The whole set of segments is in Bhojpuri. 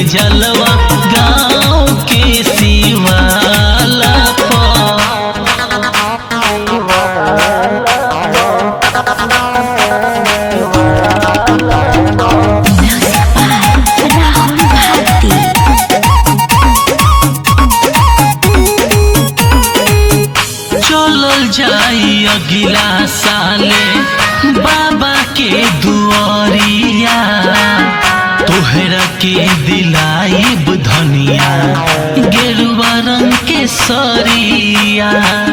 जलवा गाँव के शिवाला पर राहुल भारती चलल जाई अगिला साले बाबा के दुआरिया तोहरा के दिलाइब धनिया गेरुआ रंग के सरिया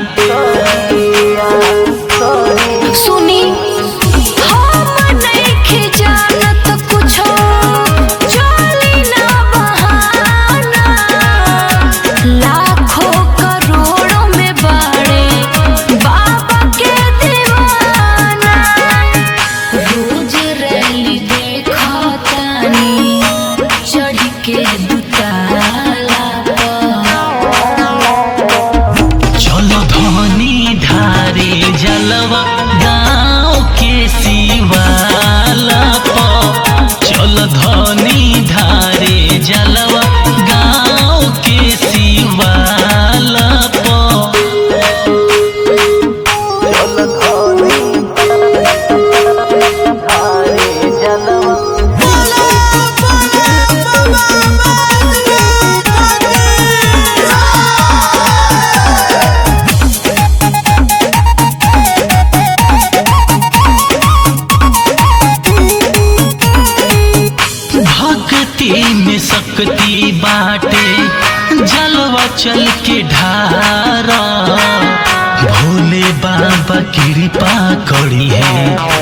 सुनी हम नइखे जानत कुछो चली ना बहाना लाखों करोड़ों में बड़े बाबा के दीवाना रोज रैली देखतानी चढ़ के दुताला पर चलो धनी ढारे जलवा गाँव के शिवाला पर चलो धनी ढारे जलवा गाँव के शिवाला पर भक्ति में शक्ति बाटे जलवा चल के ढारा भोले बाबा कृपा करी है